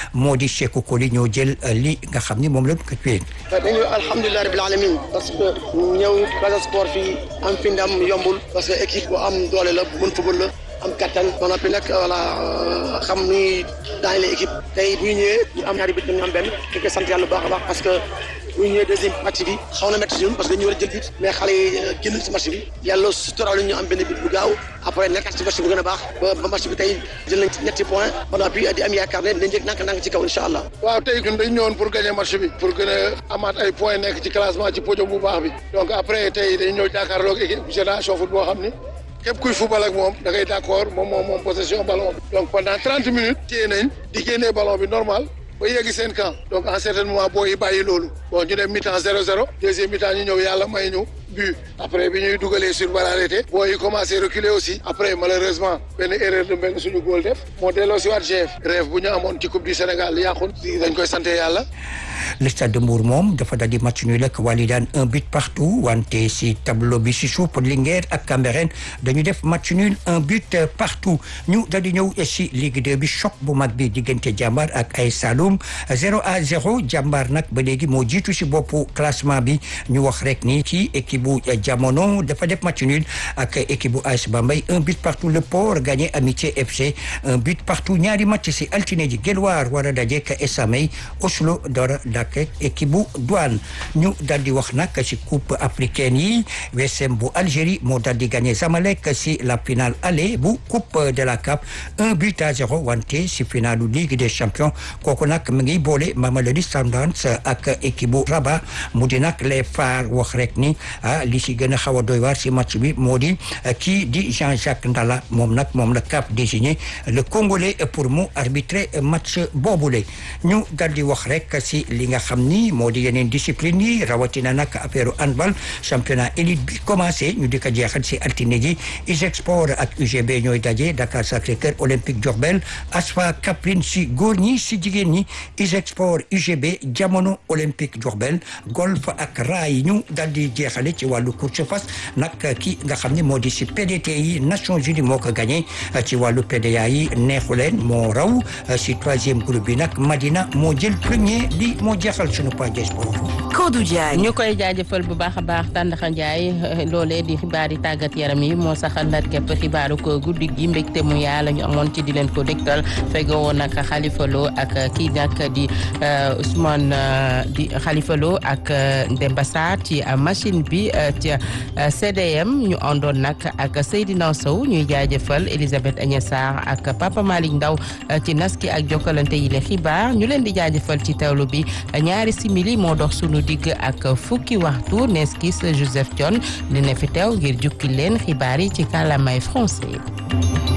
moo di Sékou Koli ñoo jël li nga xam ni moom la ko tuye. dañu alhamdulilah rabbil alamin parce que ñëw Casa Sport fii am fi ndam yombul parce que équipe bu am doole la bu mën football la am kattan ba noppi nag voilà xam ni daañu la équipe tey bu ñu ñëwee ñu am ñaari bit ñu am benn di ko sant yàlla bu baax a baax parce que bu ñu ñëwee deuxième match bi xaw na métti si ñun parce que dañu war a jël bit mais xale yi génn si match bi yàlla suturaal ñu am benn bit bu gaaw après nekkaat si match bu gën a baax ba ba match bi tey jël nañ ñetti point ba noppi di am yaakaar ne dinañ jëg nank nank ci kaw incha allah waaw tey ñun dañ ñëwoon pour gagner match bi pour gën a amaat ay points nekk ci classement ci podium bu baax bi donc après tey dañ ñëw jàkkaarloog équipe génération foot boo xam ni képp kuy football ak moom da ngay d' accord moom moom moom possession ballon bi donc pendant trente minutes téye nañ di génnee ballon bi normal ba yeggi seen camp donc en certain moment boo yi bàyyi loolu bon ñu dem mi-temps zéro zéro deuxième mi-temps ñu ñëw yàlla may ñu but après bi ñuy dugalee sur balle arrêtée boo yi commencé reculer aussi après malheureusement benn erreur de benn suñu góol def moo delloo si waat GF rêve bu ñu amoon ci coupe du Sénégal yàqun dañ koy sante yàlla le stade de Mbour moom dafa daal di match nul ak Walidane un but partout wante si tableau bi si suuf Linguère ak Cambérène dañu def match nul un but partout ñu daal di ñëw si Ligue 2 bi choc bu mag bi diggante Jàmbaar ak ay Saloum 0 à 0 Jàmbaar nag ba léegi moo jiitu si boppu classement bi ñu wax rek ni ci équipe bu jamono dafa def match nul ak équipe bu AS Bambey un but partout le Port gagné Amitié FC un but partout ñaari match si altine ji Guelwaar war a daje ak Esamay Oslo dora dak équipe bu douane ñu daal di wax nag si coupe africaine yi WSM bu Algérie moo daal di gagné Zamalek si la finale aller bu coupe de la CAF un but à zéro wante si finalu Ligue des champions kooku nag mu ngi boole Mamelodi Sundowns ak équipe bu Rabat mu di nag les phares wax rek ni ah li si gën a xaw a doy waar si match bi moo di kii di Jean-Jacques Ndala moom nag moom la CAF désigné le Congolais pour mu arbitrer match boobule ñu daal di wax rek si li nga xam ni moo di yeneen discipline yi rawatina nag affaire handball championnat élite bi commencé ñu di ko jeexal si altine ji ISEG Sport ak UGB ñooy daje Dakar Sacré-Cœur Olympique Diourbel ASFA Kaffrine si góor ñi si jigéen ñi ISEG Sport UGB jamono Olympique Diourbel golf ak raay ñu daal di jeexale ci wàllu course fas nag ki nga xam ne moo di si PDT yi Nations Unies moo ko gagné ci wàllu PDA yi neexu leen moo raw si troisième groupe bi nag Madina moo jël premier li moo jeexal sunu page sport. Kodou Diagne. ñu koy jaajëfal bu baax a baax Tàndaxa Ndiaye loolee di xibaar yi tàggat yaram yi moo saxal ndar képp xibaaru ko guddi gi mbégte mu yaa la ñu amoon ci di leen ko dégtal fegoo woon nag Khalifa Lo ak kii nag di Ousmane di Khalifa Lo ak Demba Sarr ci machine bi ci CDM ñu àndoon nag ak Seydina Sow ñuy jaajëfal Elisabeth Agnès Sarr ak Papa Malick Ndaw ci naski ak jokkalante yi le xibaar ñu leen di jaajëfal ci tawlu bi ñaari simili moo dox sunu digg ak fukki waxtu neskis Joseph Dione li ne fi teew ngir jukki leen xibaar yi ci kàllaamay français